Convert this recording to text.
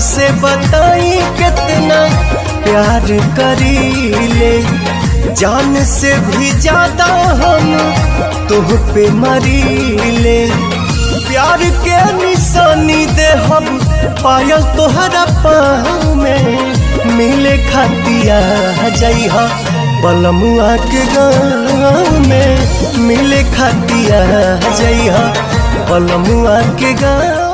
कैसे बताई कितना प्यार करीले जान से भी ज्यादा हम तुह पे मरीले प्यार के निशानी दे हम पायल तोहरा पाँव में मिले खतिया जइहा बलमुआ के गाँव में मिले खतिया जइहा बलमुआ के गाँव